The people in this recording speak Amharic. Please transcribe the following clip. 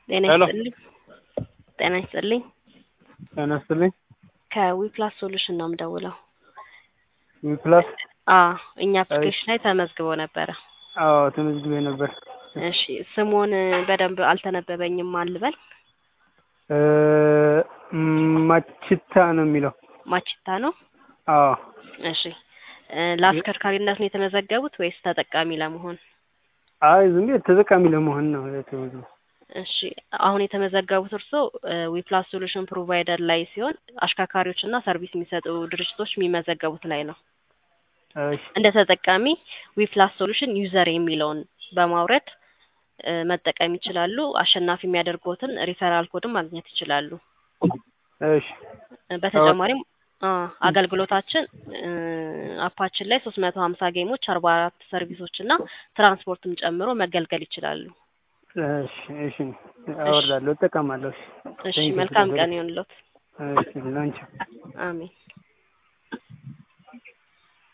ጤና ሄሎ። ይስጥልኝ። ጤና ይስጥልኝ። ጤና ይስጥልኝ። ከዊፕላስ ሶሉሽን ነው የምደውለው። ዊፕላስ አ እኛ አፕሊኬሽን ላይ ተመዝግቦ ነበረ። አዎ ተመዝግቤ ነበር። እሺ ስሙን በደንብ አልተነበበኝም አልበል። እ ማችታ ነው የሚለው። ማችታ ነው። አዎ እሺ እ ለአሽከርካሪነት ነው የተመዘገቡት ወይስ ተጠቃሚ ለመሆን? አይ ዝም ብዬ ተጠቃሚ ለመሆን ነው የተመዝገበው። እሺ አሁን የተመዘገቡት እርስዎ ዊፕላስ ሶሉሽን ፕሮቫይደር ላይ ሲሆን አሽከርካሪዎች እና ሰርቪስ የሚሰጡ ድርጅቶች የሚመዘገቡት ላይ ነው። እሺ እንደ ተጠቃሚ ዊፕላስ ሶሉሽን ዩዘር የሚለውን በማውረድ እ መጠቀም ይችላሉ። አሸናፊ የሚያደርጉትን ሪፈራል ኮድም ማግኘት ይችላሉ። እሺ እ በተጨማሪም አ አገልግሎታችን እ አፓችን ላይ ሶስት መቶ ሀምሳ ጌሞች አርባ አራት ሰርቪሶች እና ትራንስፖርትም ጨምሮ መገልገል ይችላሉ። እሺ እሺ አወርዳለሁ፣ እጠቀማለሁ። እሺ እሺ መልካም ቀን ይሁንልዎት። እሺ ላንቺ አሜን።